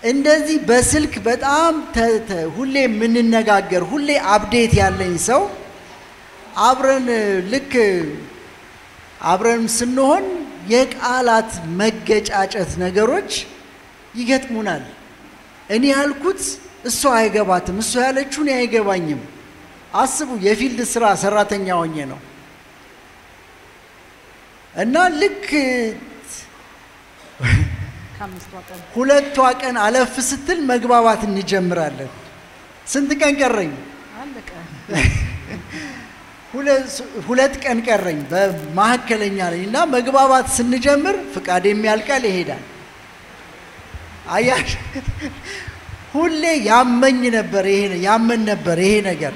እንደዚህ በስልክ በጣም ተ- ተ- ሁሌ የምንነጋገር ሁሌ አፕዴት ያለኝ ሰው አብረን ልክ አብረን ስንሆን የቃላት መገጫጨት ነገሮች ይገጥሙናል። እኔ ያልኩት እሷ አይገባትም፣ እሷ ያለችው እኔ አይገባኝም። አስቡ፣ የፊልድ ስራ ሰራተኛ ሆኜ ነው እና ልክ ከአምስቷ ቀን ሁለቷ ቀን አለፍ ስትል መግባባት እንጀምራለን። ስንት ቀን ቀረኝ? አለቀ። ሁለ- ሁለት ቀን ቀረኝ በመካከለኛ ላይ እና መግባባት ስንጀምር ፍቃድ የሚያልቃል ይሄዳል። አያሽ ሁሌ ያመኝ ነበር ይሄ ያመን ነበር ይሄ ነገር።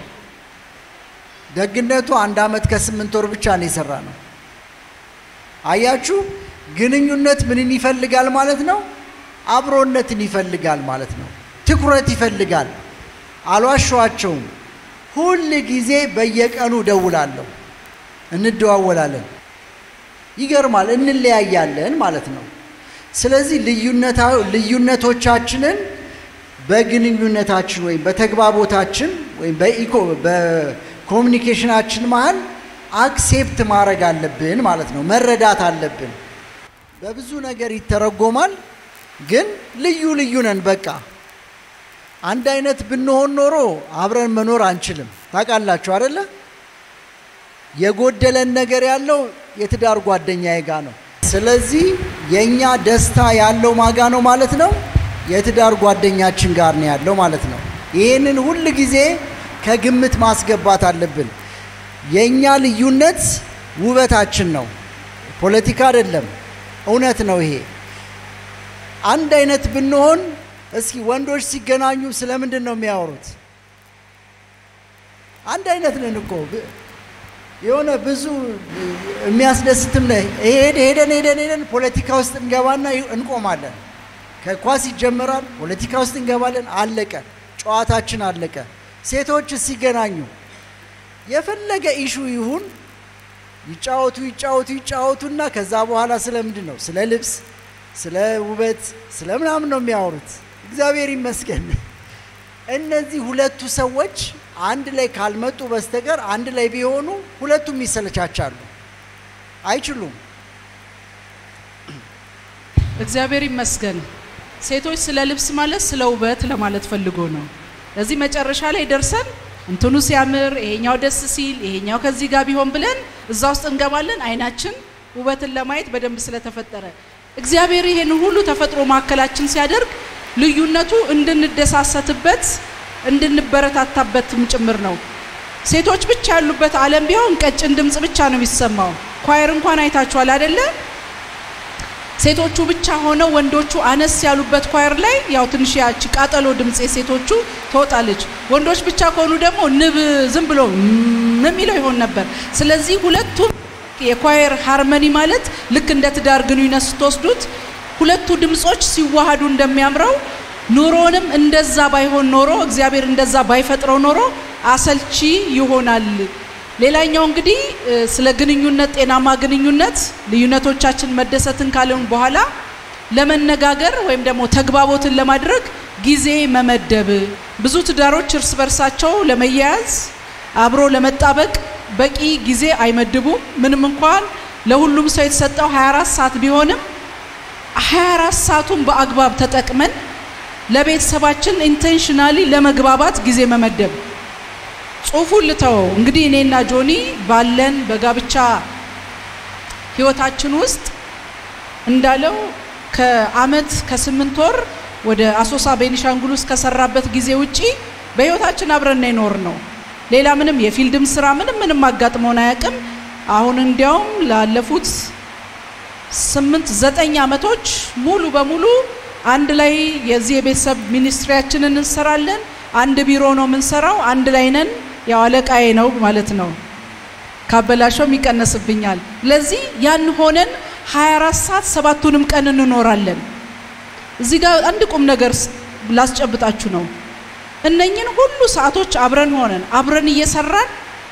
ደግነቱ አንድ አመት ከስምንት ወር ብቻ ነው የሰራ ነው። አያችሁ ግንኙነት ምንን ይፈልጋል ማለት ነው? አብሮነትን ይፈልጋል ማለት ነው። ትኩረት ይፈልጋል። አልዋሸዋቸውም። ሁል ጊዜ በየቀኑ እደውላለሁ፣ እንደዋወላለን። ይገርማል፣ እንለያያለን ማለት ነው። ስለዚህ ልዩነታ- ልዩነቶቻችንን በግንኙነታችን ወይም በተግባቦታችን ወይም በኢኮ በኮሚኒኬሽናችን መሀል አክሴፕት ማድረግ አለብን ማለት ነው። መረዳት አለብን። በብዙ ነገር ይተረጎማል፣ ግን ልዩ ልዩ ነን። በቃ አንድ አይነት ብንሆን ኖሮ አብረን መኖር አንችልም። ታውቃላችሁ አደለ? የጎደለን ነገር ያለው የትዳር ጓደኛዬ ጋ ነው። ስለዚህ የእኛ ደስታ ያለው ማጋ ነው ማለት ነው፣ የትዳር ጓደኛችን ጋር ነው ያለው ማለት ነው። ይህንን ሁል ጊዜ ከግምት ማስገባት አለብን። የእኛ ልዩነት ውበታችን ነው፣ ፖለቲካ አይደለም። እውነት ነው ይሄ። አንድ አይነት ብንሆን እስኪ ወንዶች ሲገናኙ ስለምንድን ነው የሚያወሩት? አንድ አይነት ነን እኮ ብ- የሆነ ብዙ የሚያስደስትም ነ ሄደ ሄደን ሄደን ሄደን ፖለቲካ ውስጥ እንገባና ይ- እንቆማለን። ከኳስ ይጀመራል፣ ፖለቲካ ውስጥ እንገባለን። አለቀ፣ ጨዋታችን አለቀ። ሴቶች ሲገናኙ የፈለገ ኢሹ ይሁን ይጫወቱ ይጫወቱ ይጫወቱና ከዛ በኋላ ስለምንድን ነው ስለ ልብስ፣ ስለ ውበት፣ ስለ ምናምን ነው የሚያወሩት። እግዚአብሔር ይመስገን። እነዚህ ሁለቱ ሰዎች አንድ ላይ ካልመጡ በስተቀር አንድ ላይ ቢሆኑ ሁለቱም ይሰለቻቻሉ፣ አይችሉም። እግዚአብሔር ይመስገን። ሴቶች ስለ ልብስ ማለት ስለ ውበት ለማለት ፈልጎ ነው። ለዚህ መጨረሻ ላይ ደርሰን እንትኑ ሲያምር ይሄኛው ደስ ሲል ይሄኛው ከዚህ ጋር ቢሆን ብለን እዛ ውስጥ እንገባለን። አይናችን ውበትን ለማየት በደንብ ስለተፈጠረ እግዚአብሔር ይሄን ሁሉ ተፈጥሮ ማዕከላችን ሲያደርግ ልዩነቱ እንድንደሳሰትበት እንድንበረታታበትም ጭምር ነው። ሴቶች ብቻ ያሉበት ዓለም ቢሆን ቀጭን ድምፅ ብቻ ነው የሚሰማው። ኳየር እንኳን አይታችኋል አይደለ? ሴቶቹ ብቻ ሆነው ወንዶቹ አነስ ያሉበት ኳየር ላይ ያው ትንሽ ያቺ ቃጠሎ ድምፅ የሴቶቹ ትወጣለች። ወንዶች ብቻ ከሆኑ ደግሞ ንብ ዝም ብሎ ም የሚለው ይሆን ነበር። ስለዚህ ሁለቱም የኳየር ሃርመኒ ማለት ልክ እንደ ትዳር ግንኙነት ስትወስዱት ሁለቱ ድምጾች ሲዋሃዱ እንደሚያምረው ኑሮንም እንደዛ ባይሆን ኖሮ እግዚአብሔር እንደዛ ባይፈጥረው ኖሮ አሰልቺ ይሆናል። ሌላኛው እንግዲህ እ፣ ስለ ግንኙነት ጤናማ ግንኙነት ልዩነቶቻችን መደሰትን ካለን በኋላ ለመነጋገር ወይም ደግሞ ተግባቦትን ለማድረግ ጊዜ መመደብ። ብዙ ትዳሮች እርስ በርሳቸው ለመያያዝ አብሮ ለመጣበቅ በቂ ጊዜ አይመድቡም። ምንም እንኳን ለሁሉም ሰው የተሰጠው 24 ሰዓት ቢሆንም 24 ሰዓቱን በአግባብ ተጠቅመን ለቤተሰባችን ኢንቴንሽናሊ ለመግባባት ጊዜ መመደብ። ጽሁፉን ልተወው እንግዲህ እኔና ጆኒ ባለን በጋብቻ ህይወታችን ውስጥ እንዳለው ከአመት ከስምንት ወር ወደ አሶሳ ቤኒሻንጉል ውስጥ ከሰራበት ጊዜ ውጪ በህይወታችን አብረን የኖር ነው። ሌላ ምንም የፊልድም ስራ ምንም ምንም አጋጥሞን አያውቅም። አሁን እንዲያውም ላለፉት ስምንት ዘጠኝ አመቶች ሙሉ በሙሉ አንድ ላይ የዚህ የቤተሰብ ሚኒስትሪያችንን እንሰራለን። አንድ ቢሮ ነው የምንሰራው። አንድ ላይ ነን። ያው አለቃዬ ነው ማለት ነው። ካበላሸውም ይቀነስብኛል። ለዚህ ያን ሆነን 24 ሰዓት ሰባቱንም ቀን እንኖራለን። እዚህ ጋር አንድ ቁም ነገር ስ- ላስጨብጣችሁ ነው። እነኝን ሁሉ ሰዓቶች አብረን ሆነን አብረን እየሰራን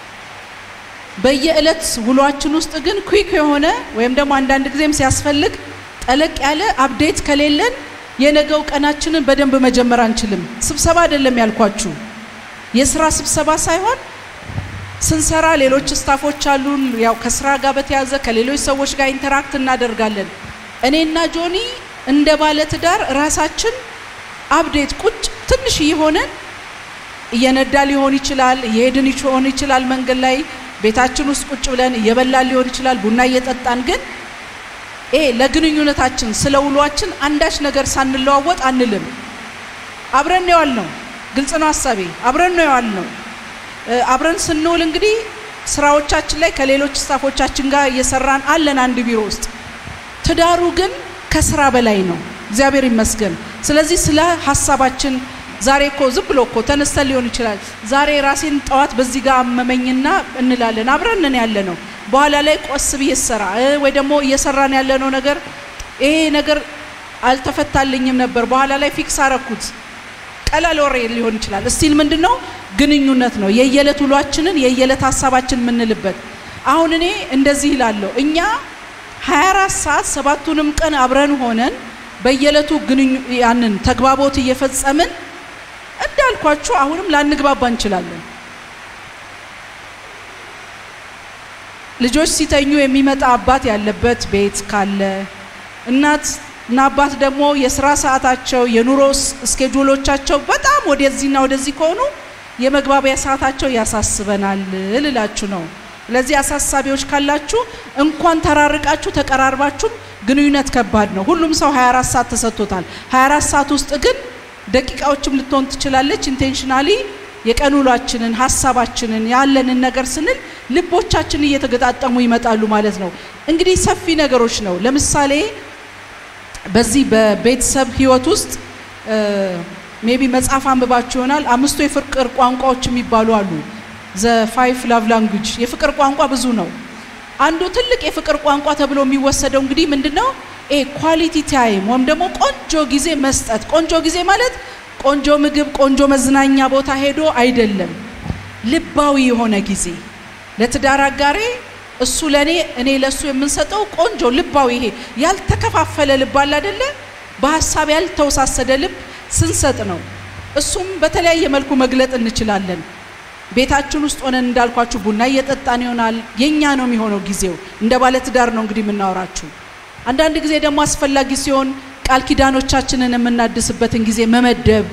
በየዕለት ውሏችን ውስጥ ግን ኩዊክ የሆነ ወይም ደግሞ አንዳንድ ጊዜም ሲያስፈልግ ጠለቅ ያለ አፕዴት ከሌለን የነገው ቀናችንን በደንብ መጀመር አንችልም። ስብሰባ አይደለም ያልኳችሁ፣ የስራ ስብሰባ ሳይሆን ስንሰራ ሌሎች ስታፎች አሉን። ያው ከስራ ጋር በተያዘ ከሌሎች ሰዎች ጋር ኢንተራክት እናደርጋለን። እኔና ጆኒ እንደ ባለ ትዳር ራሳችን አፕዴት ቁጭ ትንሽ እየሆነን እየነዳ ሊሆን ይችላል፣ እየሄድን ሊሆን ይችላል፣ መንገድ ላይ ቤታችን ውስጥ ቁጭ ብለን እየበላን ሊሆን ይችላል፣ ቡና እየጠጣን ግን ይሄ ለግንኙነታችን ስለ ውሏችን አንዳች ነገር ሳንለዋወጥ አንልም። አብረን ነው ያልነው። ግልጽ ነው ሀሳቤ። አብረን ነው ያልነው። አብረን ስንውል እንግዲህ ስራዎቻችን ላይ ከሌሎች ስታፎቻችን ጋር እየሰራን አለን አንድ ቢሮ ውስጥ። ትዳሩ ግን ከስራ በላይ ነው። እግዚአብሔር ይመስገን። ስለዚህ ስለ ሀሳባችን ዛሬ እኮ ዝም ብሎ እኮ ተነስተን ሊሆን ይችላል። ዛሬ ራሴን ጠዋት በዚህ ጋር አመመኝና እንላለን። አብረንን ያለ ነው። በኋላ ላይ ቆስ ብዬ ሰራ ወይ ደግሞ እየሰራን ያለነው ነገር ይሄ ነገር አልተፈታልኝም ነበር፣ በኋላ ላይ ፊክስ አረኩት። ቀላል ወሬ ሊሆን ይችላል። እስቲል ምንድን ነው ግንኙነት ነው። የየዕለት ውሏችንን የየዕለት ሀሳባችን የምንልበት። አሁን እኔ እንደዚህ ይላለሁ እኛ 24 ሰዓት ሰባቱንም ቀን አብረን ሆነን በየዕለቱ ግንኙ ያንን ተግባቦት እየፈጸምን እንዳልኳችሁ አሁንም ላንግባባ እንችላለን። ልጆች ሲተኙ የሚመጣ አባት ያለበት ቤት ካለ እናት እና አባት ደግሞ የስራ ሰዓታቸው የኑሮ እስኬጁሎቻቸው በጣም ወደዚህና ወደዚህ ከሆኑ የመግባቢያ ሰዓታቸው ያሳስበናል ልላችሁ ነው። ስለዚህ አሳሳቢዎች ካላችሁ እንኳን ተራርቃችሁ ተቀራርባችሁም ግንኙነት ከባድ ነው። ሁሉም ሰው 24 ሰዓት ተሰጥቶታል። 24 ሰዓት ውስጥ ግን ደቂቃዎችም ልትሆን ትችላለች። ኢንቴንሽናሊ የቀን ውሏችንን ሀሳባችንን ያለንን ነገር ስንል ልቦቻችን እየተገጣጠሙ ይመጣሉ ማለት ነው። እንግዲህ ሰፊ ነገሮች ነው። ለምሳሌ በዚህ በቤተሰብ ህይወት ውስጥ ሜቢ መጽሐፍ አንብባችሁ ይሆናል። አምስቱ የፍቅር ቋንቋዎች የሚባሉ አሉ። ዘ ፋይፍ ላቭ ላንጉጅ የፍቅር ቋንቋ ብዙ ነው። አንዱ ትልቅ የፍቅር ቋንቋ ተብሎ የሚወሰደው እንግዲህ ምንድን ነው? ኤ ኳሊቲ ታይም ወይም ደግሞ ቆንጆ ጊዜ መስጠት። ቆንጆ ጊዜ ማለት ቆንጆ ምግብ፣ ቆንጆ መዝናኛ ቦታ ሄዶ አይደለም። ልባዊ የሆነ ጊዜ ለትዳር አጋሬ እሱ ለእኔ እኔ ለእሱ የምንሰጠው ቆንጆ ልባዊ ይሄ ያልተከፋፈለ ልብ አለ አይደለ? በሀሳብ ያልተወሳሰደ ልብ ስንሰጥ ነው። እሱም በተለያየ መልኩ መግለጥ እንችላለን። ቤታችን ውስጥ ሆነን እንዳልኳችሁ ቡና እየጠጣን ይሆናል። የኛ ነው የሚሆነው ጊዜው። እንደ ባለ ትዳር ነው እንግዲህ የምናወራችሁ። አንዳንድ ጊዜ ደግሞ አስፈላጊ ሲሆን ቃል ኪዳኖቻችንን የምናድስበትን ጊዜ መመደብ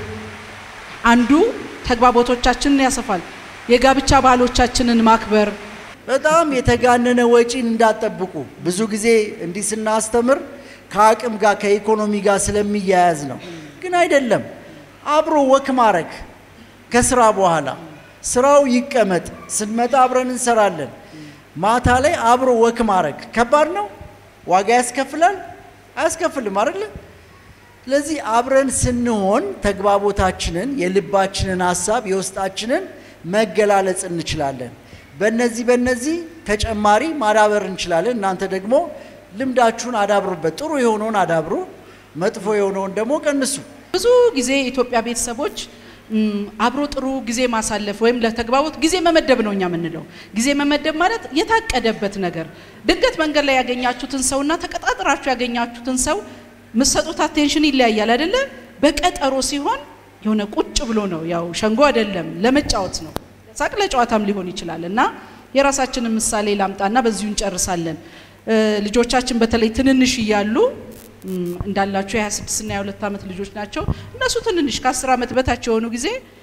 አንዱ ተግባቦቶቻችንን ያሰፋል። የጋብቻ ባህሎቻችንን ማክበር በጣም የተጋነነ ወጪን እንዳጠብቁ ብዙ ጊዜ እንዲህ ስናስተምር ከአቅም ጋር ከኢኮኖሚ ጋር ስለሚያያዝ ነው። ግን አይደለም። አብሮ ወክ ማረግ ከስራ በኋላ ስራው ይቀመጥ፣ ስንመጣ አብረን እንሰራለን። ማታ ላይ አብሮ ወክ ማድረግ ከባድ ነው። ዋጋ ያስከፍላል? አያስከፍልም አይደለ? ስለዚህ አብረን ስንሆን ተግባቦታችንን፣ የልባችንን ሀሳብ፣ የውስጣችንን መገላለጽ እንችላለን። በነዚህ በነዚህ ተጨማሪ ማዳበር እንችላለን። እናንተ ደግሞ ልምዳችሁን አዳብሩበት። ጥሩ የሆነውን አዳብሩ፣ መጥፎ የሆነውን ደግሞ ቀንሱ። ብዙ ጊዜ የኢትዮጵያ ቤተሰቦች አብሮ ጥሩ ጊዜ ማሳለፍ ወይም ለተግባቦት ጊዜ መመደብ ነው እኛ የምንለው። ጊዜ መመደብ ማለት የታቀደበት ነገር። ድንገት መንገድ ላይ ያገኛችሁትን ሰውና ተቀጣጥራችሁ ያገኛችሁትን ሰው የምትሰጡት አቴንሽን ይለያያል አይደለ? በቀጠሮ ሲሆን የሆነ ቁጭ ብሎ ነው፣ ያው ሸንጎ አይደለም፣ ለመጫወት ነው። ሳቅ ለጨዋታም ሊሆን ይችላል። እና የራሳችንን ምሳሌ ላምጣና በዚሁ እንጨርሳለን። ልጆቻችን በተለይ ትንንሽ እያሉ እንዳላቸው የ26 እና የ2 ዓመት ልጆች ናቸው። እነሱ ትንንሽ ከ10 ዓመት በታች የሆኑ ጊዜ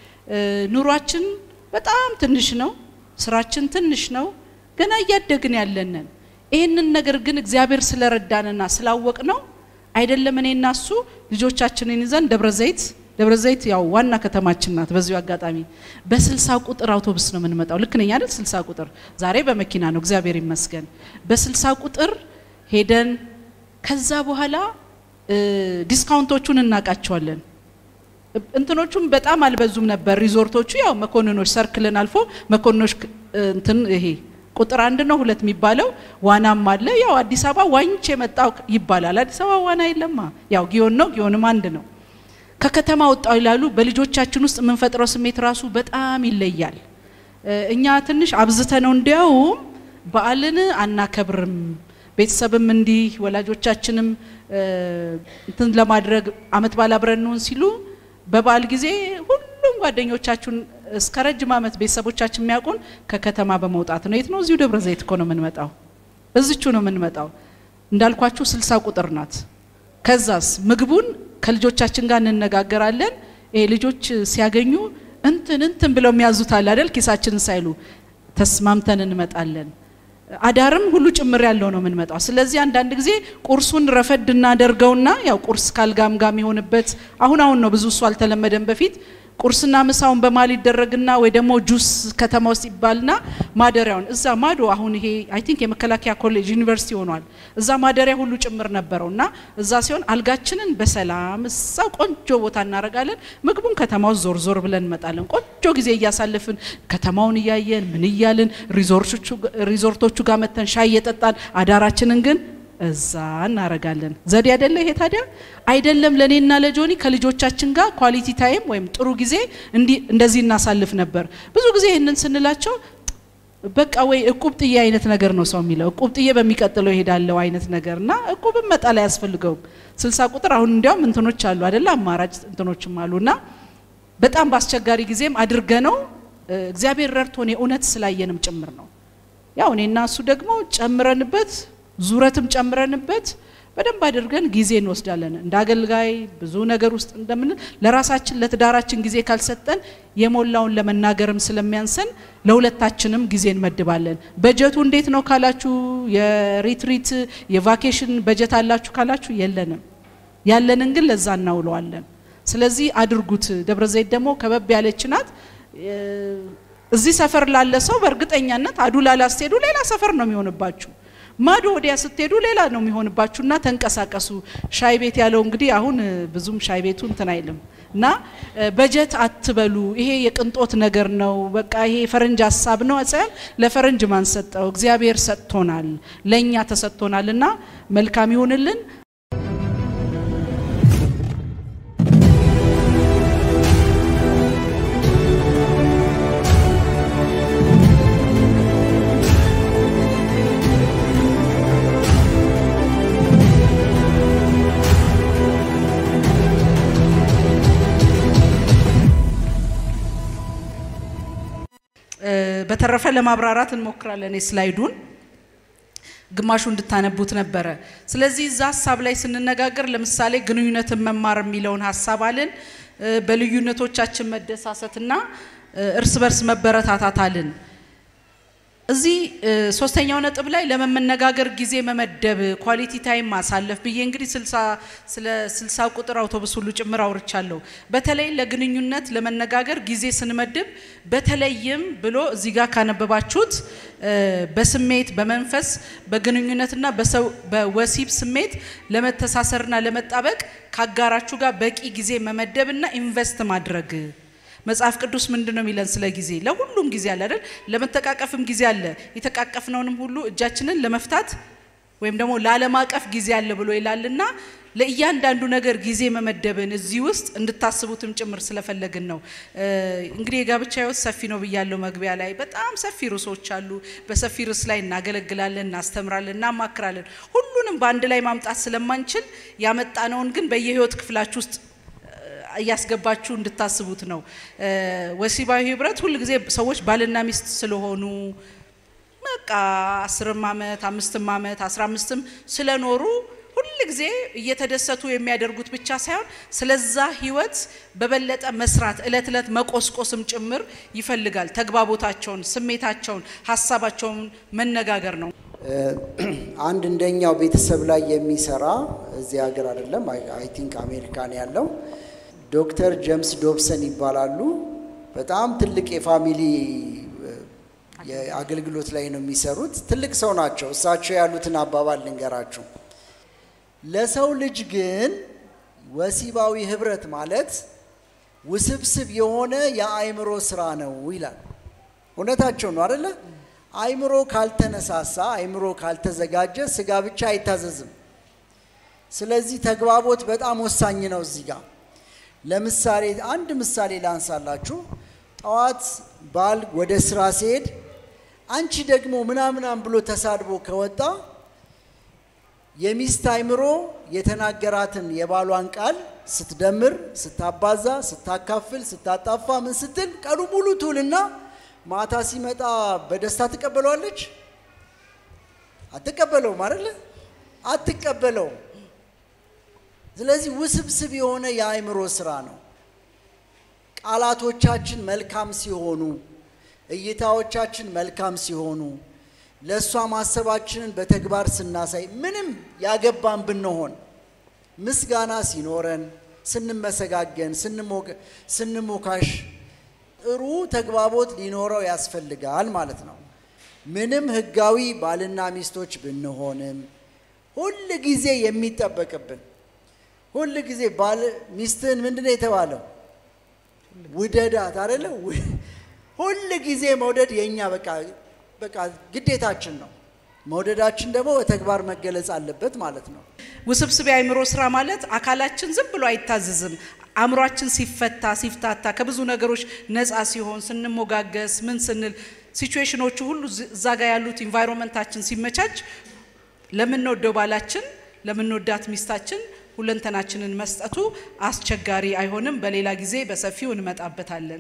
ኑሯችን በጣም ትንሽ ነው፣ ስራችን ትንሽ ነው፣ ገና እያደግን ያለንን። ይህንን ነገር ግን እግዚአብሔር ስለረዳንና ስላወቅ ነው አይደለም እኔ እና እሱ ልጆቻችንን ይዘን ደብረ ዘይት ደብረ ዘይት ያው ዋና ከተማችን ናት። በዚሁ አጋጣሚ በስልሳ ቁጥር አውቶቡስ ነው የምንመጣው። ልክ ነኝ አይደል? ስልሳ ቁጥር ዛሬ በመኪና ነው እግዚአብሔር ይመስገን። በስልሳ ቁጥር ሄደን ከዛ በኋላ ዲስካውንቶቹን እናውቃቸዋለን። እንትኖቹም በጣም አልበዙም ነበር። ሪዞርቶቹ ያው መኮንኖች ሰርክልን አልፎ መኮንኖች እንትን ይሄ ቁጥር አንድ ነው ሁለት የሚባለው ዋናም አለ። ያው አዲስ አበባ ዋኝቼ የመጣው ይባላል። አዲስ አበባ ዋና የለማ። ያው ጊዮን ነው፣ ጊዮንም አንድ ነው። ከከተማ ወጣው ይላሉ። በልጆቻችን ውስጥ የምንፈጥረው ስሜት ራሱ በጣም ይለያል። እኛ ትንሽ አብዝተ ነው እንዲያውም በዓልን አናከብርም ቤተሰብም እንዲህ ወላጆቻችንም እንትን ለማድረግ አመት በዓል አብረን እንሁን ሲሉ በበዓል ጊዜ ሁሉም ጓደኞቻችሁን እስከ ረጅም አመት ቤተሰቦቻችን የሚያውቁን ከከተማ በመውጣት ነው። የት ነው? እዚሁ ደብረ ዘይት እኮ ነው የምንመጣው። እዝቹ ነው የምንመጣው። እንዳልኳችሁ ስልሳ ቁጥር ናት። ከዛስ ምግቡን ከልጆቻችን ጋር እንነጋገራለን። ይሄ ልጆች ሲያገኙ እንትን እንትን ብለው የሚያዙት አለ አይደል? ኪሳችንን ሳይሉ ተስማምተን እንመጣለን። አዳርም ሁሉ ጭምር ያለው ነው የምንመጣው። ስለዚህ አንዳንድ ጊዜ ቁርሱን ረፈድ እናደርገውና ያው ቁርስ ካልጋም ጋር የሚሆንበት አሁን አሁን ነው ብዙ እሱ አልተለመደም። በፊት ቁርስና ምሳውን በማል ይደረግና ወይ ደግሞ ጁስ ከተማ ውስጥ ይባልና ማደሪያውን እዛ ማዶ አሁን ይሄ አይ ቲንክ የመከላከያ ኮሌጅ ዩኒቨርሲቲ ሆኗል። እዛ ማደሪያ ሁሉ ጭምር ነበረው እና እዛ ሲሆን አልጋችንን በሰላም እዛ ቆንጆ ቦታ እናደርጋለን። ምግቡን ከተማ ውስጥ ዞር ዞር ብለን እንመጣለን። ቆንጆ ጊዜ እያሳለፍን ከተማውን እያየን ምን እያልን ሪዞርቶቹ ጋር መተን ሻይ እየጠጣን አዳራችንን ግን እዛ እናረጋለን። ዘዴ አይደለ ይሄ ታዲያ? አይደለም ለእኔና ለጆኒ ከልጆቻችን ጋር ኳሊቲ ታይም ወይም ጥሩ ጊዜ እንደዚህ እናሳልፍ ነበር። ብዙ ጊዜ ይህንን ስንላቸው በቃ ወይ እቁብ ጥዬ አይነት ነገር ነው ሰው የሚለው እቁብ ጥዬ በሚቀጥለው ይሄዳለው አይነት ነገር እና እቁብም መጣል አያስፈልገውም። ስልሳ ቁጥር አሁን እንዲያውም እንትኖች አሉ አይደለ አማራጭ እንትኖችም አሉ እና በጣም በአስቸጋሪ ጊዜም አድርገ ነው እግዚአብሔር ረድቶን የእውነት ስላየንም ጭምር ነው። ያው እኔና እሱ ደግሞ ጨምረንበት ዙረትም ጨምረንበት በደንብ አድርገን ጊዜ እንወስዳለን። እንደ አገልጋይ ብዙ ነገር ውስጥ እንደምን ለራሳችን ለትዳራችን ጊዜ ካልሰጠን የሞላውን ለመናገርም ስለሚያንሰን ለሁለታችንም ጊዜ እንመድባለን። በጀቱ እንዴት ነው ካላችሁ፣ የሪትሪት የቫኬሽን በጀት አላችሁ ካላችሁ የለንም። ያለንን ግን ለዛ እናውለዋለን። ስለዚህ አድርጉት። ደብረ ዘይት ደግሞ ከበብ ያለች ናት። እዚህ ሰፈር ላለ ሰው በእርግጠኛነት አዱላ ላስትሄዱ ሌላ ሰፈር ነው የሚሆንባችሁ። ማዶ ወዲያ ስትሄዱ ሌላ ነው የሚሆንባችሁና ተንቀሳቀሱ። ሻይ ቤት ያለው እንግዲህ አሁን ብዙም ሻይ ቤቱ እንትን አይልም እና በጀት አትበሉ። ይሄ የቅንጦት ነገር ነው። በቃ ይሄ የፈረንጅ ሀሳብ ነው ሳይሆን ለፈረንጅ ማን ሰጠው? እግዚአብሔር ሰጥቶናል፣ ለእኛ ተሰጥቶናል እና መልካም ይሁንልን። በተረፈ ለማብራራት እንሞክራለን የስላይዱን ግማሹ እንድታነቡት ነበረ። ስለዚህ እዛ ሀሳብ ላይ ስንነጋገር ለምሳሌ ግንኙነትን መማር የሚለውን ሀሳብ አልን። በልዩነቶቻችን መደሳሰትና እርስ በርስ መበረታታት አልን። እዚህ ሶስተኛው ነጥብ ላይ ለመመነጋገር ጊዜ መመደብ ኳሊቲ ታይም ማሳለፍ ብዬ እንግዲህ ስለ ስልሳ ቁጥር አውቶቡስ ሁሉ ጭምር አውርቻለሁ። በተለይ ለግንኙነት ለመነጋገር ጊዜ ስንመድብ በተለይም ብሎ እዚህ ጋር ካነበባችሁት በስሜት በመንፈስ በግንኙነትና በወሲብ ስሜት ለመተሳሰርና ለመጣበቅ ከአጋራችሁ ጋር በቂ ጊዜ መመደብና ኢንቨስት ማድረግ መጽሐፍ ቅዱስ ምንድን ነው የሚለን ስለ ጊዜ? ለሁሉም ጊዜ አለ አይደል? ለመተቃቀፍም ጊዜ አለ። የተቃቀፍነውንም ሁሉ እጃችንን ለመፍታት ወይም ደግሞ ላለማቀፍ ጊዜ አለ ብሎ ይላልና ለእያንዳንዱ ነገር ጊዜ መመደብን እዚህ ውስጥ እንድታስቡትም ጭምር ስለፈለግን ነው። እንግዲህ የጋብቻ ሕይወት ሰፊ ነው ብያለው መግቢያ ላይ። በጣም ሰፊ ርዕሶች አሉ። በሰፊ ርዕስ ላይ እናገለግላለን፣ እናስተምራለን፣ እናማክራለን። ሁሉንም በአንድ ላይ ማምጣት ስለማንችል ያመጣነውን ግን በየህይወት ክፍላችሁ ውስጥ እያስገባችሁ እንድታስቡት ነው። ወሲባዊ ህብረት ሁል ጊዜ ሰዎች ባልና ሚስት ስለሆኑ በቃ አስርም ዓመት አምስትም ዓመት አስራ አምስትም ስለኖሩ ሁል ጊዜ እየተደሰቱ የሚያደርጉት ብቻ ሳይሆን ስለዛ ህይወት በበለጠ መስራት እለት እለት መቆስቆስም ጭምር ይፈልጋል። ተግባቦታቸውን፣ ስሜታቸውን፣ ሀሳባቸውን መነጋገር ነው። አንድ እንደኛው ቤተሰብ ላይ የሚሰራ እዚህ ሀገር አይደለም አይ ቲንክ አሜሪካን ያለው ዶክተር ጄምስ ዶብሰን ይባላሉ። በጣም ትልቅ የፋሚሊ የአገልግሎት ላይ ነው የሚሰሩት። ትልቅ ሰው ናቸው። እሳቸው ያሉትን አባባል ልንገራችሁ። ለሰው ልጅ ግን ወሲባዊ ህብረት ማለት ውስብስብ የሆነ የአእምሮ ስራ ነው ይላል። እውነታቸው ነው አደለ? አእምሮ ካልተነሳሳ፣ አእምሮ ካልተዘጋጀ ስጋ ብቻ አይታዘዝም። ስለዚህ ተግባቦት በጣም ወሳኝ ነው እዚህ ጋር ለምሳሌ አንድ ምሳሌ ላንሳላችሁ። ጠዋት ባል ወደ ስራ ሲሄድ አንቺ ደግሞ ምናምናም ብሎ ተሳድቦ ከወጣ የሚስት አይምሮ የተናገራትን የባሏን ቃል ስትደምር፣ ስታባዛ፣ ስታካፍል፣ ስታጣፋ ምን ስትል ቀኑ ሙሉ ትውልና ማታ ሲመጣ በደስታ ትቀበለዋለች? አትቀበለውም አይደለ? አትቀበለውም። ስለዚህ ውስብስብ የሆነ የአእምሮ ስራ ነው። ቃላቶቻችን መልካም ሲሆኑ፣ እይታዎቻችን መልካም ሲሆኑ፣ ለእሷ ማሰባችንን በተግባር ስናሳይ፣ ምንም ያገባን ብንሆን ምስጋና ሲኖረን፣ ስንመሰጋገን፣ ስንሞካሽ ጥሩ ተግባቦት ሊኖረው ያስፈልጋል ማለት ነው። ምንም ህጋዊ ባልና ሚስቶች ብንሆንም ሁል ጊዜ የሚጠበቅብን ሁል ጊዜ ባል ሚስትህን ምንድን ነው የተባለው? ውደዳት አይደለ? ሁል ጊዜ መውደድ የእኛ በቃ በቃ ግዴታችን ነው። መውደዳችን ደግሞ በተግባር መገለጽ አለበት ማለት ነው። ውስብስብ የአእምሮ ስራ ማለት አካላችን ዝም ብሎ አይታዘዝም። አእምሯችን ሲፈታ ሲፍታታ ከብዙ ነገሮች ነፃ ሲሆን ስንሞጋገስ ምን ስንል ሲቹዌሽኖቹ ሁሉ እዛ ጋር ያሉት ኢንቫይሮንመንታችን ሲመቻች ለምንወደው ባላችን ለምንወዳት ሚስታችን ሁለንተናችንን መስጠቱ አስቸጋሪ አይሆንም። በሌላ ጊዜ በሰፊው እንመጣበታለን።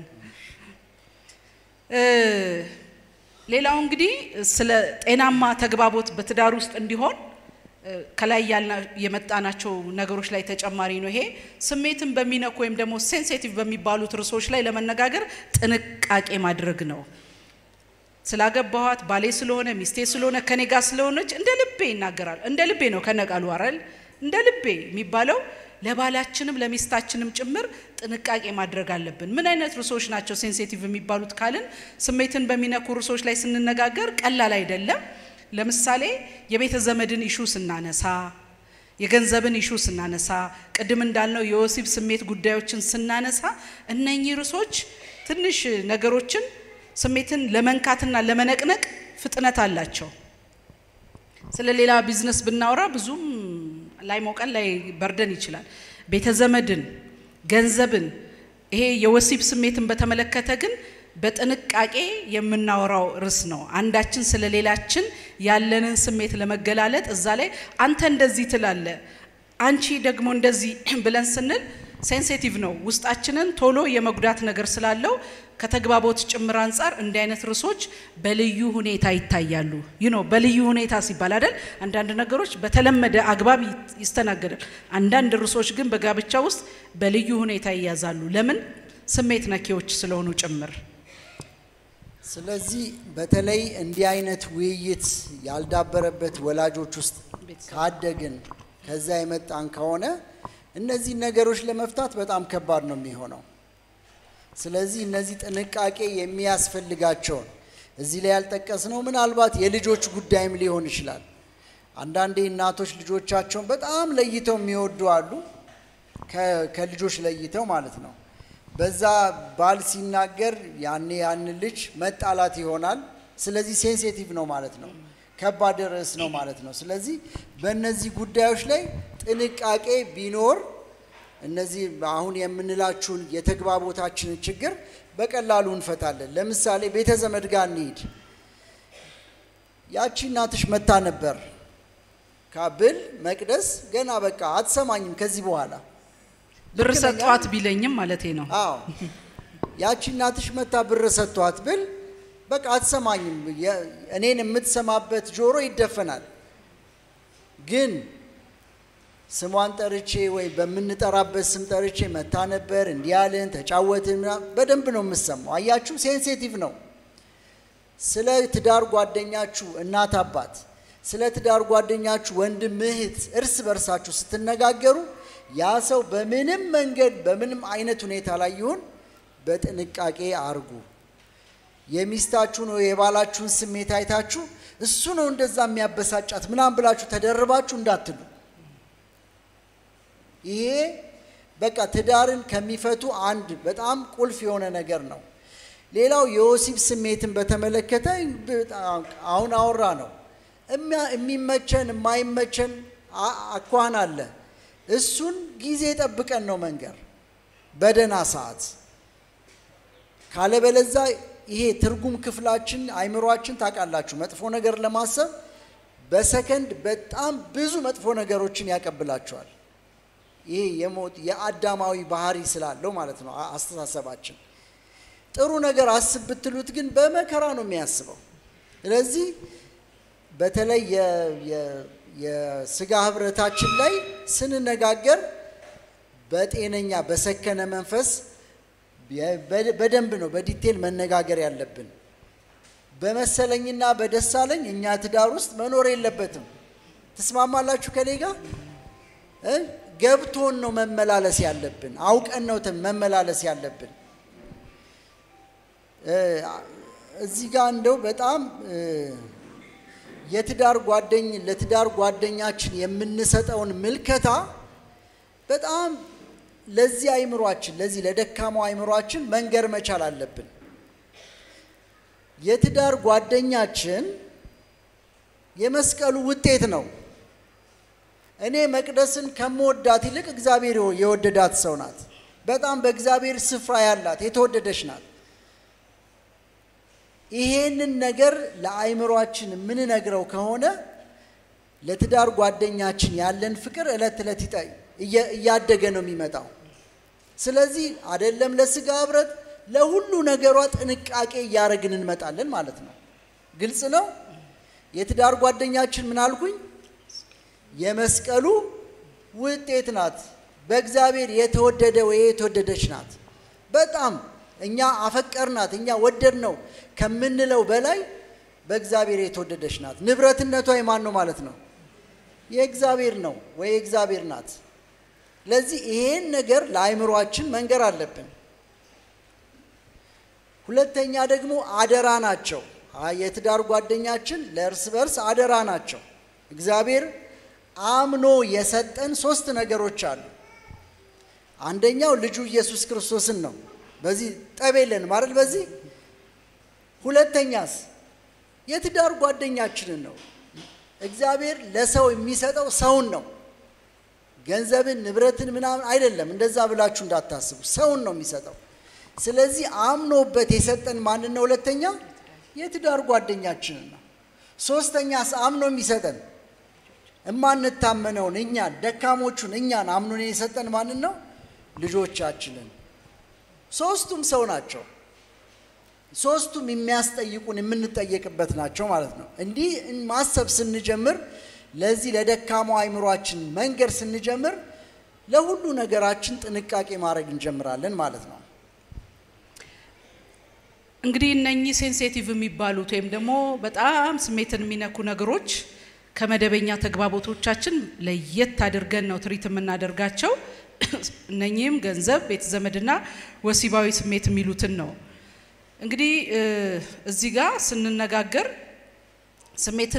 ሌላው እንግዲህ ስለ ጤናማ ተግባቦት በትዳር ውስጥ እንዲሆን ከላይ የመጣናቸው ነገሮች ላይ ተጨማሪ ነው። ይሄ ስሜትን በሚነኩ ወይም ደግሞ ሴንሲቲቭ በሚባሉት ርዕሶች ላይ ለመነጋገር ጥንቃቄ ማድረግ ነው። ስላገባኋት ባሌ ስለሆነ ሚስቴ ስለሆነ ከኔ ጋር ስለሆነች እንደ ልቤ ይናገራል። እንደ ልቤ ነው ከነቃሉ አረል እንደ ልቤ የሚባለው ለባላችንም ለሚስታችንም ጭምር ጥንቃቄ ማድረግ አለብን። ምን አይነት ርዕሶች ናቸው ሴንሲቲቭ የሚባሉት ካልን ስሜትን በሚነኩ ርዕሶች ላይ ስንነጋገር ቀላል አይደለም። ለምሳሌ የቤተ ዘመድን ኢሹ ስናነሳ፣ የገንዘብን ኢሹ ስናነሳ፣ ቅድም እንዳልነው የወሲብ ስሜት ጉዳዮችን ስናነሳ እነኚህ ርዕሶች ትንሽ ነገሮችን ስሜትን ለመንካትና ለመነቅነቅ ፍጥነት አላቸው። ስለ ሌላ ቢዝነስ ብናወራ ብዙም ላይ ሞቀን ላይ በርደን ይችላል። ቤተ ዘመድን፣ ገንዘብን፣ ይሄ የወሲብ ስሜትን በተመለከተ ግን በጥንቃቄ የምናወራው ርዕስ ነው። አንዳችን ስለ ሌላችን ያለንን ስሜት ለመገላለጥ እዛ ላይ አንተ እንደዚህ ትላለ፣ አንቺ ደግሞ እንደዚህ ብለን ስንል ሴንሲቲቭ ነው። ውስጣችንን ቶሎ የመጉዳት ነገር ስላለው ከተግባቦት ጭምር አንጻር እንዲህ አይነት ርዕሶች በልዩ ሁኔታ ይታያሉ። ይህ ነው በልዩ ሁኔታ ሲባል አይደል? አንዳንድ ነገሮች በተለመደ አግባብ ይስተናገዳል። አንዳንድ ርዕሶች ግን በጋብቻ ውስጥ በልዩ ሁኔታ ይያዛሉ። ለምን? ስሜት ነኪዎች ስለሆኑ ጭምር። ስለዚህ በተለይ እንዲህ አይነት ውይይት ያልዳበረበት ወላጆች ውስጥ ካደግን ከዛ የመጣን ከሆነ እነዚህ ነገሮች ለመፍታት በጣም ከባድ ነው የሚሆነው። ስለዚህ እነዚህ ጥንቃቄ የሚያስፈልጋቸውን እዚህ ላይ ያልጠቀስነው ምናልባት የልጆች ጉዳይም ሊሆን ይችላል። አንዳንዴ እናቶች ልጆቻቸውን በጣም ለይተው የሚወዱ አሉ፣ ከልጆች ለይተው ማለት ነው። በዛ ባል ሲናገር ያኔ ያን ልጅ መጣላት ይሆናል። ስለዚህ ሴንሲቲቭ ነው ማለት ነው፣ ከባድ ርዕስ ነው ማለት ነው። ስለዚህ በእነዚህ ጉዳዮች ላይ ጥንቃቄ ቢኖር እነዚህ አሁን የምንላችሁን የተግባቦታችንን ችግር በቀላሉ እንፈታለን። ለምሳሌ ቤተ ዘመድ ጋር እንሂድ። ያቺ እናትሽ መታ ነበር ካብል መቅደስ ገና በቃ አትሰማኝም ከዚህ በኋላ ብር ሰጧት ቢለኝም ማለቴ ነው። አዎ ያቺ እናትሽ መታ ብር ሰጥቷት ብል በቃ አትሰማኝም፣ እኔን የምትሰማበት ጆሮ ይደፈናል። ግን ስሟን ጠርቼ ወይ በምንጠራበት ስም ጠርቼ መታ ነበር እንዲህ ያልን ተጫወትን፣ በደንብ ነው የምሰማው። አያችሁ፣ ሴንሲቲቭ ነው። ስለ ትዳር ጓደኛችሁ እናት አባት፣ ስለ ትዳር ጓደኛችሁ ወንድም እህት፣ እርስ በርሳችሁ ስትነጋገሩ ያ ሰው በምንም መንገድ በምንም አይነት ሁኔታ ላይ ይሁን በጥንቃቄ አርጉ። የሚስታችሁን ወይ የባላችሁን ስሜት አይታችሁ እሱ ነው እንደዛ የሚያበሳጫት ምናምን ብላችሁ ተደርባችሁ እንዳትሉ። ይሄ በቃ ትዳርን ከሚፈቱ አንድ በጣም ቁልፍ የሆነ ነገር ነው። ሌላው የወሲብ ስሜትን በተመለከተ አሁን አወራ ነው። የሚመቸን የማይመቸን አኳኋን አለ። እሱን ጊዜ ጠብቀን ነው መንገር በደህና ሰዓት። ካለበለዛ ይሄ ትርጉም ክፍላችን አይምሯችን ታውቃላችሁ፣ መጥፎ ነገር ለማሰብ በሰከንድ በጣም ብዙ መጥፎ ነገሮችን ያቀብላቸዋል። ይሄ የሞት የአዳማዊ ባህሪ ስላለው ማለት ነው አስተሳሰባችን። ጥሩ ነገር አስብ ብትሉት ግን በመከራ ነው የሚያስበው። ስለዚህ በተለይ የስጋ ህብረታችን ላይ ስንነጋገር በጤነኛ በሰከነ መንፈስ በደንብ ነው በዲቴል መነጋገር ያለብን። በመሰለኝና በደሳለኝ እኛ ትዳር ውስጥ መኖር የለበትም። ትስማማላችሁ ከኔ ጋር? ገብቶን ነው መመላለስ ያለብን። አውቀን ነው መመላለስ ያለብን። እዚህ ጋር እንደው በጣም የትዳር ጓደኝ ለትዳር ጓደኛችን የምንሰጠውን ምልከታ በጣም ለዚህ አይምሯችን ለዚህ ለደካማው አይምሯችን መንገር መቻል አለብን። የትዳር ጓደኛችን የመስቀሉ ውጤት ነው። እኔ መቅደስን ከምወዳት ይልቅ እግዚአብሔር የወደዳት ሰው ናት። በጣም በእግዚአብሔር ስፍራ ያላት የተወደደች ናት። ይሄንን ነገር ለአይምሯችን የምንነግረው ከሆነ ለትዳር ጓደኛችን ያለን ፍቅር ዕለት ዕለት እያደገ ነው የሚመጣው። ስለዚህ አይደለም ለስጋ ህብረት ለሁሉ ነገሯ ጥንቃቄ እያደረግን እንመጣለን ማለት ነው። ግልጽ ነው። የትዳር ጓደኛችን ምን አልኩኝ? የመስቀሉ ውጤት ናት። በእግዚአብሔር የተወደደ ወይ የተወደደች ናት። በጣም እኛ አፈቀርናት እኛ ወደድ ነው ከምንለው በላይ በእግዚአብሔር የተወደደች ናት። ንብረትነቷ የማን ነው ማለት ነው? የእግዚአብሔር ነው ወይ የእግዚአብሔር ናት። ለዚህ ይሄን ነገር ለአይምሯችን መንገር አለብን። ሁለተኛ ደግሞ አደራ ናቸው። የትዳር ጓደኛችን ለእርስ በርስ አደራ ናቸው። እግዚአብሔር አምኖ የሰጠን ሶስት ነገሮች አሉ። አንደኛው ልጁ ኢየሱስ ክርስቶስን ነው። በዚህ ጠብ የለንም አይደል? በዚህ ሁለተኛስ የትዳር ጓደኛችንን ነው። እግዚአብሔር ለሰው የሚሰጠው ሰውን ነው። ገንዘብን፣ ንብረትን ምናምን አይደለም። እንደዛ ብላችሁ እንዳታስቡ። ሰውን ነው የሚሰጠው። ስለዚህ አምኖበት የሰጠን ማንን ነው? ሁለተኛ የትዳር ጓደኛችንን ነው። ሶስተኛስ አምኖ የሚሰጠን እማንታመነውን እኛን ደካሞቹን እኛን አምኖን የሰጠን ማንን ነው? ልጆቻችንን። ሶስቱም ሰው ናቸው። ሶስቱም የሚያስጠይቁን የምንጠየቅበት ናቸው ማለት ነው። እንዲህ ማሰብ ስንጀምር ለዚህ ለደካማው አይምሯችን መንገድ ስንጀምር ለሁሉ ነገራችን ጥንቃቄ ማድረግ እንጀምራለን ማለት ነው። እንግዲህ እነኚህ ሴንሴቲቭ የሚባሉት ወይም ደግሞ በጣም ስሜትን የሚነኩ ነገሮች ከመደበኛ ተግባቦቶቻችን ለየት አድርገን ነው ትሪት የምናደርጋቸው። እነኚህም ገንዘብ፣ ቤተ ዘመድና ወሲባዊ ስሜት የሚሉትን ነው። እንግዲህ እዚህ ጋር ስንነጋገር ስሜትን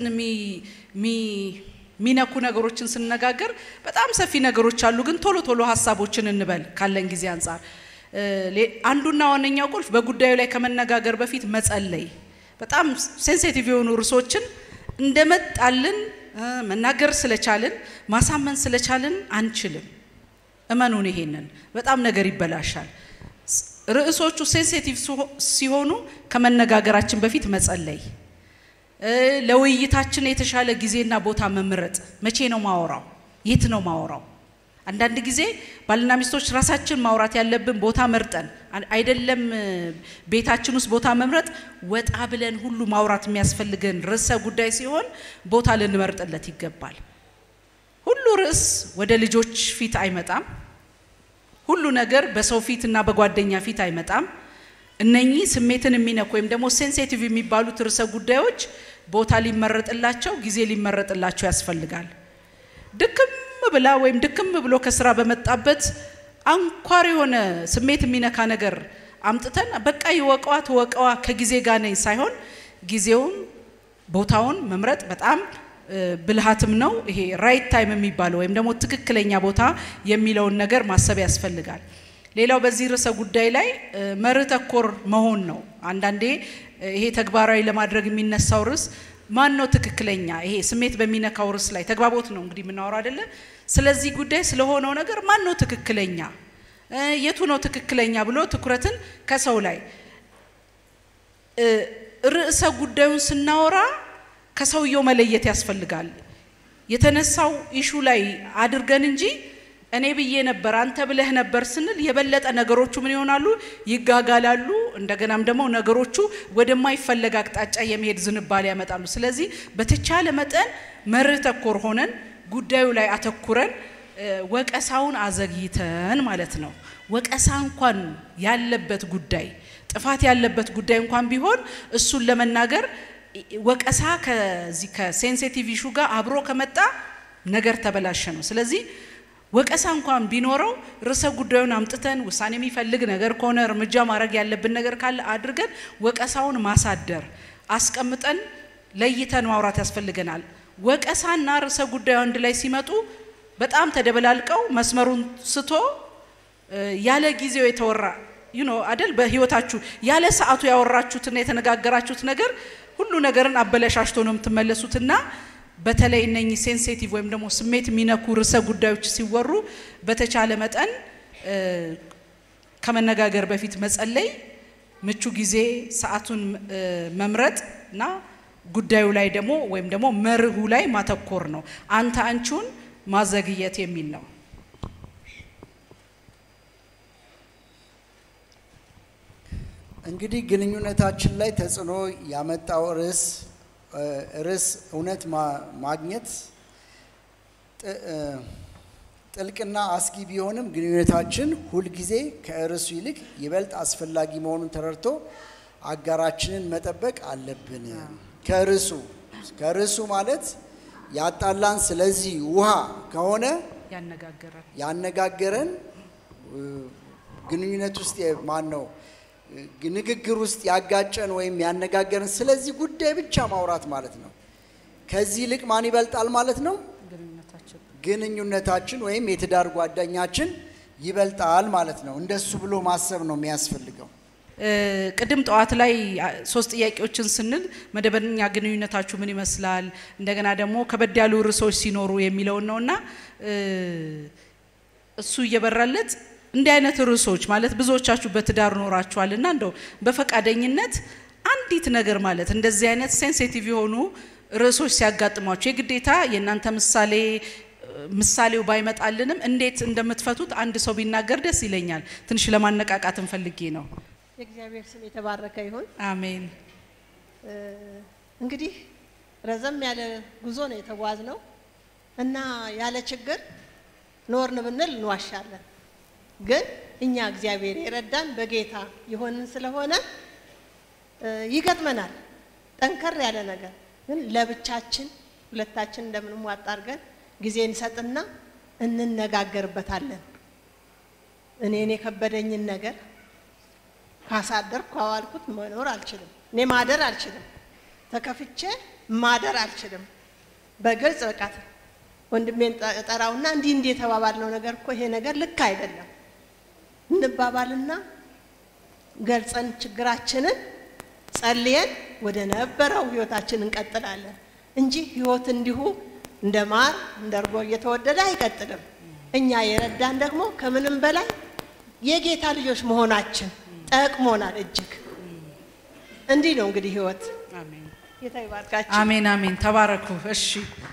የሚነኩ ነገሮችን ስንነጋገር በጣም ሰፊ ነገሮች አሉ። ግን ቶሎ ቶሎ ሀሳቦችን እንበል ካለን ጊዜ አንጻር አንዱና ዋነኛው ቁልፍ በጉዳዩ ላይ ከመነጋገር በፊት መጸለይ። በጣም ሴንሲቲቭ የሆኑ ርዕሶችን እንደመጣልን መናገር ስለቻልን ማሳመን ስለቻልን አንችልም። እመኑን፣ ይሄንን በጣም ነገር ይበላሻል። ርዕሶቹ ሴንሲቲቭ ሲሆኑ ከመነጋገራችን በፊት መጸለይ፣ ለውይይታችን የተሻለ ጊዜና ቦታ መምረጥ። መቼ ነው ማወራው? የት ነው ማወራው? አንዳንድ ጊዜ ባልና ሚስቶች ራሳችን ማውራት ያለብን ቦታ መርጠን አይደለም። ቤታችን ውስጥ ቦታ መምረጥ ወጣ ብለን ሁሉ ማውራት የሚያስፈልገን ርዕሰ ጉዳይ ሲሆን ቦታ ልንመርጥለት ይገባል። ሁሉ ርዕስ ወደ ልጆች ፊት አይመጣም። ሁሉ ነገር በሰው ፊት እና በጓደኛ ፊት አይመጣም። እነኚህ ስሜትን የሚነኩ ወይም ደግሞ ሴንሲቲቭ የሚባሉት ርዕሰ ጉዳዮች ቦታ ሊመረጥላቸው፣ ጊዜ ሊመረጥላቸው ያስፈልጋል። ድክም ብላ ወይም ድክም ብሎ ከስራ በመጣበት አንኳር የሆነ ስሜት የሚነካ ነገር አምጥተን በቃ ይወቀዋ ትወቀዋ ከጊዜ ጋር ነኝ ሳይሆን ጊዜውን ቦታውን መምረጥ በጣም ብልሃትም ነው። ይሄ ራይት ታይም የሚባለው ወይም ደግሞ ትክክለኛ ቦታ የሚለውን ነገር ማሰብ ያስፈልጋል። ሌላው በዚህ ርዕሰ ጉዳይ ላይ መርህ ተኮር መሆን ነው። አንዳንዴ ይሄ ተግባራዊ ለማድረግ የሚነሳው ርዕስ ማን ነው ትክክለኛ? ይሄ ስሜት በሚነካው ርዕስ ላይ ተግባቦት ነው እንግዲህ የምናወራው አይደለ? ስለዚህ ጉዳይ ስለሆነው ነገር ማን ነው ትክክለኛ፣ የቱ ነው ትክክለኛ ብሎ ትኩረትን ከሰው ላይ ርዕሰ ጉዳዩን ስናወራ ከሰውየው መለየት ያስፈልጋል። የተነሳው ኢሹ ላይ አድርገን እንጂ እኔ ብዬ ነበር አንተ ብለህ ነበር ስንል የበለጠ ነገሮቹ ምን ይሆናሉ? ይጋጋላሉ። እንደገናም ደግሞ ነገሮቹ ወደማይፈለግ አቅጣጫ የመሄድ ዝንባሌ ያመጣሉ። ስለዚህ በተቻለ መጠን መርህ ተኮር ሆነን ጉዳዩ ላይ አተኩረን ወቀሳውን አዘግይተን ማለት ነው። ወቀሳ እንኳን ያለበት ጉዳይ ጥፋት ያለበት ጉዳይ እንኳን ቢሆን እሱን ለመናገር ወቀሳ ከዚህ ከሴንሲቲቭ ኢሹ ጋር አብሮ ከመጣ ነገር ተበላሸ ነው። ስለዚህ ወቀሳ እንኳን ቢኖረው ርዕሰ ጉዳዩን አምጥተን ውሳኔ የሚፈልግ ነገር ከሆነ እርምጃ ማድረግ ያለብን ነገር ካለ አድርገን ወቀሳውን ማሳደር አስቀምጠን ለይተን ማውራት ያስፈልገናል። ወቀሳና ርዕሰ ጉዳዩ አንድ ላይ ሲመጡ በጣም ተደበላልቀው መስመሩን ስቶ ያለ ጊዜው የተወራ ዩኖ አደል በህይወታችሁ ያለ ሰዓቱ ያወራችሁትና የተነጋገራችሁት ነገር ሁሉ ነገርን አበለሻሽቶ ነው የምትመለሱትና በተለይ እነኚህ ሴንሲቲቭ ወይም ደግሞ ስሜት የሚነኩ ርዕሰ ጉዳዮች ሲወሩ በተቻለ መጠን ከመነጋገር በፊት መጸለይ፣ ምቹ ጊዜ ሰዓቱን መምረጥ እና ጉዳዩ ላይ ደግሞ ወይም ደግሞ መርሁ ላይ ማተኮር ነው። አንተ አንቺውን ማዘግየት የሚል ነው። እንግዲህ ግንኙነታችን ላይ ተጽዕኖ ያመጣው ርዕስ ርዕስ እውነት ማግኘት ጥልቅና አስጊ ቢሆንም ግንኙነታችን ሁልጊዜ ከርዕሱ ይልቅ ይበልጥ አስፈላጊ መሆኑን ተረድቶ አጋራችንን መጠበቅ አለብን። ከርዕሱ ከርዕሱ ማለት ያጣላን ስለዚህ ውሃ ከሆነ ያነጋገረን ያነጋገረን ግንኙነት ውስጥ ማን ነው ንግግር ውስጥ ያጋጨን ወይም ያነጋገረን ስለዚህ ጉዳይ ብቻ ማውራት ማለት ነው። ከዚህ ይልቅ ማን ይበልጣል ማለት ነው? ግንኙነታችን ግንኙነታችን ወይም የትዳር ጓደኛችን ይበልጣል ማለት ነው። እንደሱ ብሎ ማሰብ ነው የሚያስፈልገው። ቅድም ጠዋት ላይ ሶስት ጥያቄዎችን ስንል መደበኛ ግንኙነታችሁ ምን ይመስላል፣ እንደገና ደግሞ ከበድ ያሉ ርዕሶች ሲኖሩ የሚለውን ነውና እሱ እየበራለት እንዲህ አይነት ርዕሶች ማለት ብዙዎቻችሁ በትዳር ኖራችኋልና እንደው በፈቃደኝነት አንዲት ነገር ማለት እንደዚህ አይነት ሴንሲቲቭ የሆኑ ርዕሶች ሲያጋጥሟችሁ የግዴታ የእናንተ ምሳሌ ምሳሌው ባይመጣልንም እንዴት እንደምትፈቱት አንድ ሰው ቢናገር ደስ ይለኛል። ትንሽ ለማነቃቃት እንፈልጌ ነው። የእግዚአብሔር ስም የተባረከ ይሁን። አሜን። እንግዲህ ረዘም ያለ ጉዞ ነው የተጓዝ ነው እና ያለ ችግር ኖርን ብንል እንዋሻለን። ግን እኛ እግዚአብሔር የረዳን በጌታ የሆንን ስለሆነ ይገጥመናል ጠንከር ያለ ነገር። ግን ለብቻችን ሁለታችን እንደምንሟጣ አድርገን ጊዜ እንሰጥና እንነጋገርበታለን። እኔን የከበደኝን ነገር ካሳደርኩ ካዋልኩት መኖር አልችልም። እኔ ማደር አልችልም። ተከፍቼ ማደር አልችልም። በግልጽ በቃ ወንድሜን ጠራውና እንዲህ እንዲህ የተባባልነው ነገር እኮ ይሄ ነገር ልክ አይደለም እንባባልና ገልጸን ችግራችንን ጸልየን ወደ ነበረው ህይወታችን እንቀጥላለን እንጂ ህይወት እንዲሁ እንደ ማር እንደ እርጎ እየተወደደ አይቀጥልም። እኛ የረዳን ደግሞ ከምንም በላይ የጌታ ልጆች መሆናችን ጠቅሞናል እጅግ። እንዲህ ነው እንግዲህ ህይወት። አሜን ጌታ ይባርካችሁ። አሜን አሜን። ተባረኩ። እሺ